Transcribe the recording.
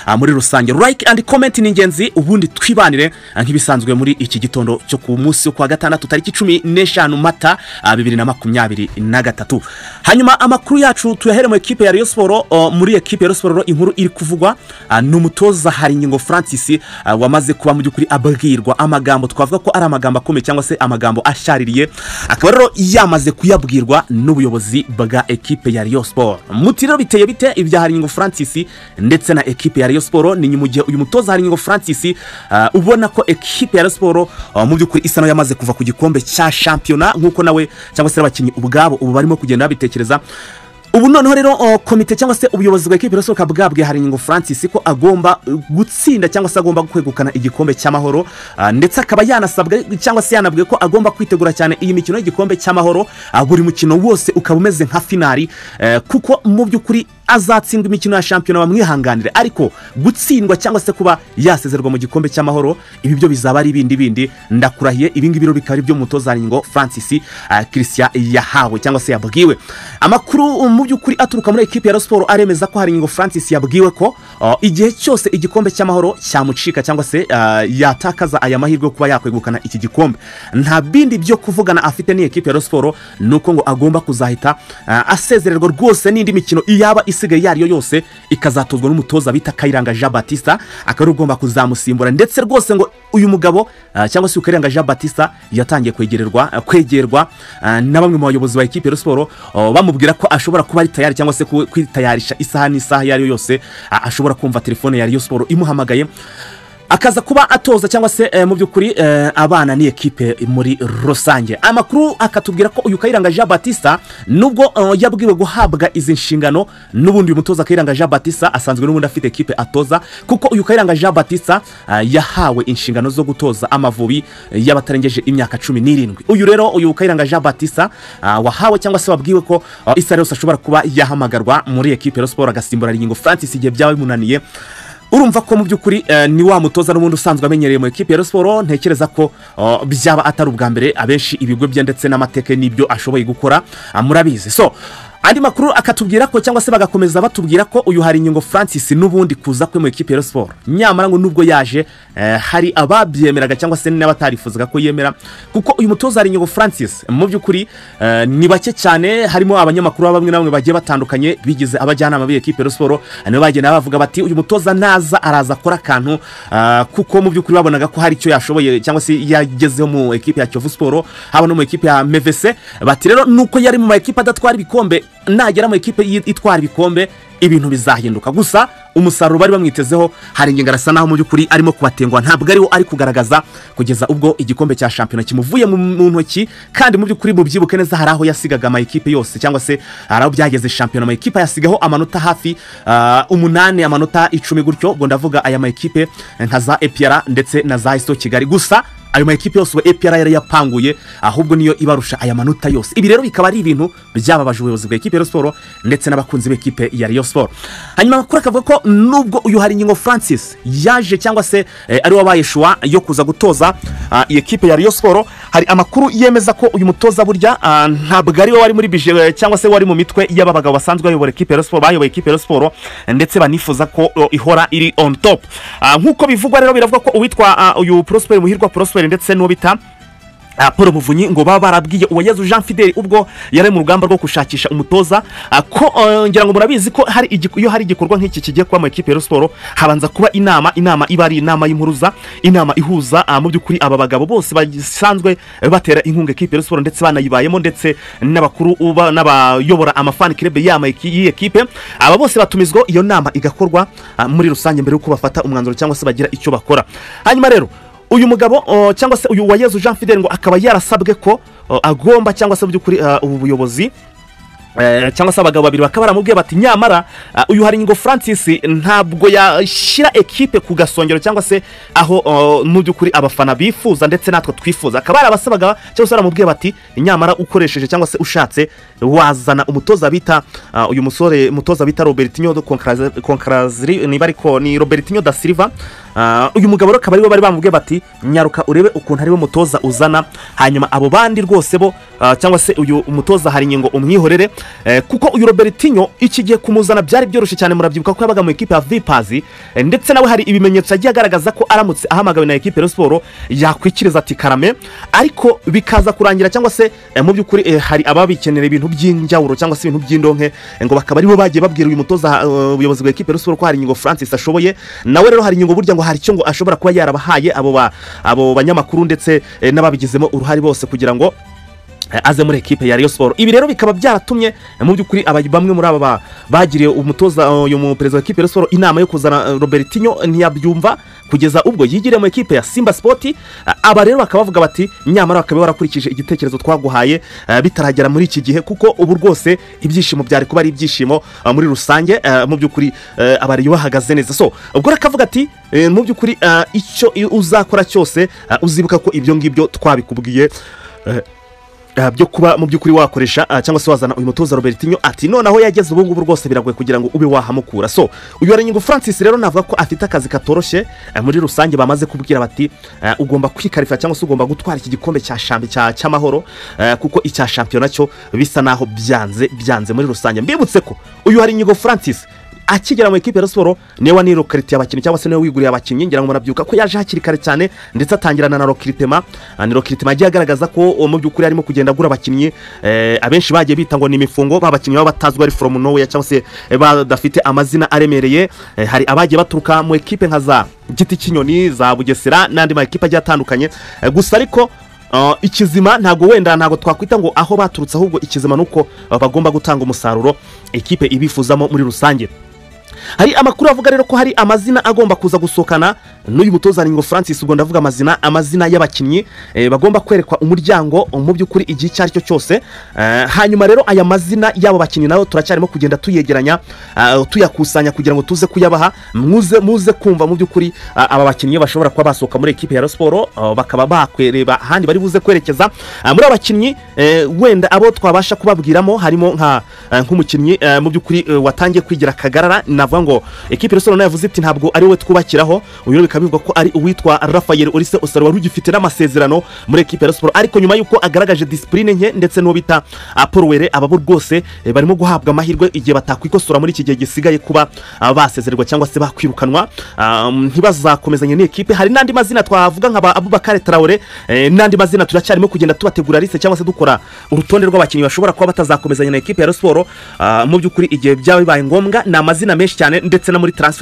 ah, muri rusange like and comment ni ingenzi ubundi twibanire ah, nk'ibisanzwe muri iki gitondo cyo ku munsi wo kuwa gatandatu tariki cumi n'eshanu mata ah, bibiri na makumyabiri na gatatu hanyuma amakuru yacu tuyahere mu ekipe ya Rayon siporo oh, muri ekipe ya Rayon siporo inkuru iri kuvugwa ah, ni umutoza hari ingingo francis ah, wamaze kuba mu by'ukuri abwirwa amagambo twavuga ko ari amagambo akomeye cyangwa se amagambo ashaririye akaba rero yamaze kuyabwirwa n'ubuyobozi bwa ekipe ya Rayon siporo muti rero biteye bite ibya haringo francis ndetse na ekipe ya Rayon siporo ni mu gihe uyu mutoza haringo francis ah, ubona ko ekipe ya Rayon siporo ah, mu by'ukuri isa nayo yamaze kuva ku gikombe cya shampiyona nk'uko nawe cyangwa se n'abakinnyi ubwabo ubu barimo kugenda babitekereza ubu noneho rero o, komite cyangwa se ubuyobozi bwa ekipi irasohoka bwabwiye haringo francis ko agomba uh, gutsinda cyangwa se agomba kwegukana igikombe cy'amahoro ah, ndetse akaba yanasabwa cyangwa se yanabwiye ko agomba kwitegura cyane iyi mikino y'igikombe cy'amahoro ah, buri mukino wose ukaba umeze nka finari eh, kuko mu by'ukuri azatsindwa imikino ya shampiyona bamwihanganire ariko gutsindwa cyangwa se kuba yasezerwa mu gikombe cy'amahoro ibi byo bizaba ari ibindi bindi ndakurahiye ibi ngibi rero bikaba ari byo mutoza ngingo francis ah, christian yahawe cyangwa se yabwiwe amakuru mu by'ukuri aturuka muri ekipi ya Rayon siporo aremeza ko hari ingingo francis yabwiwe ko ah, igihe cyose igikombe cy'amahoro cyamucika cyangwa se ah, yatakaza aya mahirwe yo kuba yakwegukana iki gikombe nta bindi byo kuvugana afite n'ikipe ya Rayon siporo ni uko ngo agomba kuzahita ah, asezererwa rwose n'indi mikino yaba isigaye yariyo yose ikazatozwa n'umutoza bita kayiranga jean batista akaba ari ugomba kuzamusimbura ndetse rwose ngo uyu mugabo ah, cyangwa se ukayiranga jean batista yatangiye kwegererwa kwegerwa ah, na bamwe mu bayobozi ba ekipi ya Rayon siporo oh, bamubwira ko ashobora kuba ari tayari cyangwa se ku- kwitayarisha isaha n'isaha iyo ari yo yose ah, ashobora kumva telefone ya Rayon siporo imuhamagaye akaza kuba atoza cyangwa se eh, mu by'ukuri eh, abana ni ekipe muri rusange amakuru akatubwira ko uyu kayiranga jean batista nubwo eh, yabwiwe guhabwa izi nshingano n'ubundi uyu mutoza kayiranga jean batista asanzwe n'ubundi afite ekipe atoza kuko uyu kayiranga jean batista ah, yahawe inshingano zo gutoza amavubi eh, y'abatarengeje imyaka cumi n'irindwi uyu rero uyu kayiranga jean batista ah, wahawe cyangwa se wabwiwe ko ah, isa yose ashobora kuba yahamagarwa muri ekipe ya siporo agasimbura ingingo francis igihe byaba bimunaniye urumva ko mu by'ukuri eh, ni wa mutoza n'ubundi usanzwe amenyereye mu ekipi ya Rayon siporo ntekereza ko oh, byaba atari ubwa mbere abenshi ibigo bye ndetse n'amateka n'ibyo ashoboye gukora ah, murabizi so andi makuru akatubwira ko cyangwa se bagakomeza batubwira ko uyu hari ingingo francis n'ubundi kuza kwe mu ekipi ya Rayon siporo nyamara ngo nubwo yaje eh, hari ababyemeraga cyangwa se n'abatarifuzaga ko yemera kuko uyu mutoza hari ingingo francis mu by'ukuri eh, ni bake cyane harimo abanyamakuru bamwe na bamwe bagiye batandukanye bigize abajyanama b'ikipe ya Rayon siporo nibo bagenda bavuga bati uyu mutoza naza araza akora akantu ah, kuko mu by'ukuri babonaga ko hari icyo yashoboye cyangwa se yagezeho mu ekipe ya kiyovu siporo haba no mu ekipe ya mevese bati rero nuko yari mu ma ekipe adatwara ibikombe nagera mu ekipe yi- itwara ibikombe ibintu bizahinduka gusa umusaruro bari bamwitezeho hari ingingo arasa naho mu by'ukuri arimo kubatengwa ntabwo ariwo ari kugaragaza kugeza ubwo igikombe cya shampiyona kimuvuye mu- mu ntoki kandi mu by'ukuri mubyibuke neza hari aho yasigaga ama ekipe yose cyangwa se hari aho byageze shampiyona ama ekipe yasigaho amanota hafi ah, umunani amanota icumi gutyo ubwo ndavuga aya ma ekipe nka za epiyara ndetse na za isto kigali gusa ayo makipe yose ubu epr yari yapanguye ahubwo niyo ibarusha aya manota yose ibi rero bikaba ari ibintu byababaje ubuyobozi bwa ekipe ya Rayon siporo ndetse n'abakunzi b'ekipe ya Rayon siporo hanyuma amakuru akavuga ko nubwo uyu hari ingingo francis yaje cyangwa se eh, ari wabaye shuwa yo kuza gutoza ah, iyi ekipe ya Rayon siporo hari amakuru yemeza ko uyu mutoza burya ah, ntabwo ari we wari muri bije eh, cyangwa se wari mu mitwe y'aba bagabo basanzwe bayobora ekipe ya Rayon siporo bayoboye ekipe ya Rayon siporo ndetse banifuza ko oh, ihora iri on top Ah, nk'uko bivugwa rero biravugwa ko uwitwa ah, uyu prosperi muhirwa prosperi ndetse n'uwo bita ah, paul muvunyi ngo baba barabwiye uwayezu jean fideli ubwo yari mu rugamba rwo gushakisha umutoza ah, ko eh, ngira ngo murabizi ko hari igik- iyo hari igikorwa nk'iki kigiye kuba mu ekipe ya Rayon siporo habanza kuba inama inama iba ari inama y'impuruza inama ihuza ah, mu by'ukuri aba bagabo bose basanzwe batera inkunga ekipe ya Rayon siporo ndetse banayibayemo ndetse n'abakuru uba- n'abayobora amafani kirebe y'iyi ekipe aba bose batumizwa iyo nama igakorwa ah, muri rusange mbere y'uko bafata umwanzuro cyangwa se bagira icyo bakora hanyuma rero uyu mugabo o, cyangwa se uyu wayezu jean fidel ngo akaba yarasabwe ko o, agomba cyangwa se mu by'ukuri ah, ubu buyobozi Eh, cyangwa se abagabo babiri bakaba baramubwiye bati nyamara ah, uyu hari ingingo francis ntabwo yashyira ekipe ku gasongero cyangwa se aho oh, mu by'ukuri abafana bifuza ndetse natwe twifuza akaba hari abasabaga cyangwa se baramubwiye bati nyamara ukoresheje cyangwa se ushatse wazana umutoza bita ah, uyu musore mutoza bita robertinho de Concrazri- Concrazri niba ariko ni robertinho da silva Ah, uyu mugabo rero akaba ariwe bari bamubwiye bati nyaruka urebe ukuntu ariwe mutoza uzana hanyuma abo bandi rwose bo ah, cyangwa se uyu mutoza hari ingingo umwihorere eh, kuko uyu robertinho ikigiye kumuzana byari byoroshye cyane murabyibuka ko yabaga mu ikipe ya vipazi eh, ndetse nawe hari ibimenyetso yagiye agaragaza ko aramutse ahamagawe na ekipe ya siporo yakwikiriza ati karame ariko bikaza kurangira cyangwa se eh, mu by'ukuri eh, hari ababikenera ibintu by'injyawuro cyangwa se ibintu by'indonke eh, ngo bakaba aribo bagiye babwira uyu mutoza eh, ubuyobozi bwa ekipe ya siporo ko hari ingingo francis ashoboye nawe rero hari ingingo burya ngo hari icyo ngo ashobora kuba yarabahaye abo ba- abo banyamakuru ndetse eh, n'ababigizemo uruhare bose kugira ngo eh, aze muri ekipe ya Rayon Sport ibi rero bikaba byaratumye eh, mu by'ukuri aba- bamwe muri aba ba- bagiriye umutoza eh, uyu mu- perezida wa ekipe ya Rayon Sport inama yo kuzana eh, Robertinho ntiyabyumva kugeza ubwo yigiriye mu ekipe ya Simba Sport eh, aba rero bakaba bavuga bati nyamara bakaba barakurikije igitekerezo twaguhaye eh, bitaragera muri iki gihe kuko ubu rwose ibyishimo byari kuba ari ibyishimo eh, muri rusange eh, mu by'ukuri eh, abariyo bahagaze neza so ubwo rero akavuga ati eh, mu by'ukuri eh, icyo uzakora cyose eh, uzibuka ko ibyo ngibyo twabikubwiye eh, Ah, byo kuba mu by'ukuri wakoresha ah, cyangwa se wazana uyu mutoza robertinho ati noneho yageze ubu ngubu rwose biragoye kugira ngo ube wahamukura so uyu harinyigo francis rero navuga ko afite akazi katoroshye ah, muri rusange bamaze kubwira bati ah, ugomba kwikarifa cyangwa se ugomba gutwara iki gikombe cya shambi cya- cy'amahoro ah, kuko icya shampiyona cyo bisa naho byanze byanze muri rusange mbibutse ko uyu harinyigo francis akigera mu ikipe ya siporo niwe wanirokaritiye abakinnyi cyangwa se niwe wiguriye abakinnyi ngira ngo murabyibuka ko yaje hakiri kare cyane ndetse atangirana na rokiritema Ah, ni rokiritema yagiye agaragaza ko oh, mu by'ukuri arimo kugenda agura abakinnyi eh, abenshi bagiye bita ngo ni imifungo ba bakinnyi baba batazwi ari foromu nowhere cyangwa se eh, badafite amazina aremereye Eh, hari abagiye baturuka mu ekipe nka za giti cy'inyoni za bugesera n'andi ma ekipe agiye atandukanye Eh, gusa ariko Uh, ikizima ntabwo wenda ntabwo twakwita ngo aho baturutse ahubwo ikizima ni uko uh, bagomba gutanga umusaruro ekipe ibifuzamo muri rusange hari amakuru avuga rero ko hari amazina agomba kuza gusohokana n'uyu mutoza ngo francis ubwo ndavuga amazina amazina y'abakinnyi eh, bagomba kwerekwa umuryango mu by'ukuri igihe icyo ari cyo cyose Eh, hanyuma rero aya mazina y'abo bakinnyi nayo turacyarimo kugenda tuyegeranya ah, tuyakusanya kugira ngo tuze kuyabaha muze muze kumva mu by'ukuri ah, aba bakinnyi bashobora kuba basohoka muri ekipe ya Rayon siporo ah, bakaba bakwereba ahandi bari buze kwerekeza Ah, muri aba bakinnyi eh, wenda abo twabasha kubabwiramo harimo nka eh, nk'umukinnyi eh, mu by'ukuri eh, watangiye kwigira akagarara navuga ngo ekipe y'urusoro nayo yavuze iti ntabwo ari wowe twubakiraho uyu rero bikaba bivugwa ko ari uwitwa rafael orise osaro wari ugifite n'amasezerano muri ekipe ya siporo ariko nyuma y'uko agaragaje disipurine nke ndetse n'uwo bita ah, paul were aba bo rwose eh, barimo guhabwa amahirwe igihe batakwikosora muri iki gihe gisigaye kuba ah, basezererwa cyangwa se bakwirukanwa Ah, ntibazakomezanye n'ikipe hari n'andi mazina twavuga nka ba abubakare tarawore eh, n'andi mazina turacyarimo kugenda tubategura lise cyangwa se dukora urutonde rw'abakinnyi bashobora kuba batazakomezanya na ekipe ya Rayon siporo Ah, mu by'ukuri igihe byaba bibaye ngombwa ni amazina menshi cyane ndetse no muri transfer